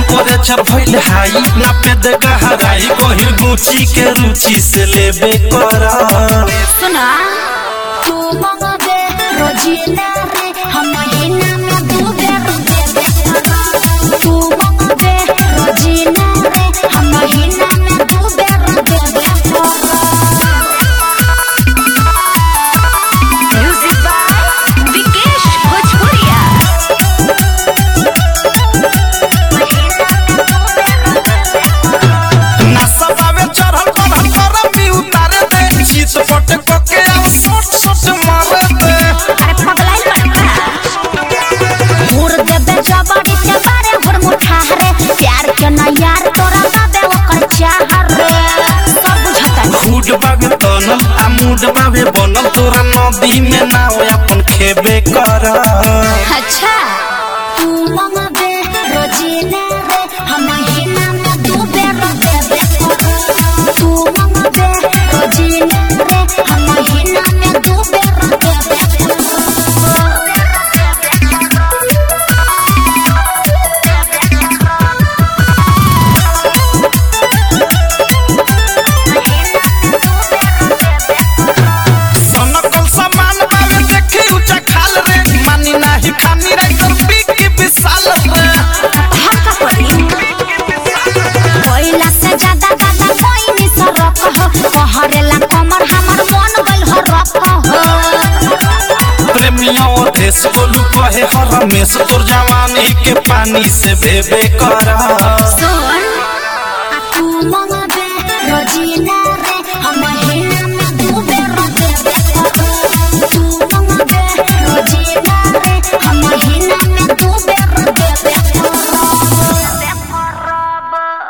temperature भइल हाई नापे दे गहराई कहीं गुची के रुचि से लेबे कर सुना तू मंगबे रोजीना रे हम महीना में दू बेर देबे तू मंगबे रोजीना रे हम महीना में दू बेर देबे म्यूजिक बाय विकेश भोजपुरिया नसबावे चढ़ल बढ़ल करम भी उतारे दे शीत पट के अब सोट सोट मारे दे अरे पगलाई लड़का घूर देबे जबड़ी के बारे घुर मुठा रे प्यार के ना यार तोरा बाबे ओकर चाह रे सब बुझता खूड बाबे तनल आ मूड बाबे बनल तोरा नदी में नाव अपन खेबे कर अच्छा तू मंगबे रोजीना रे हम महीना में दू बेर देबे तू मंगबे रोजीना रे हम महीना में दू बेर देबे सनकल सामान बाबे देखी ऊंचा खाल रे मानी नाही खानी रे तर पीकी विशाल रे हम का करी कोइला से ज्यादा ज्यादा कोई नहीं सरक हो कहरेला कमर हमर मन गइल हो रक हो प्रेमिया देश बोलू कहे हर हमेश तोर जवानी के पानी से बेबे कर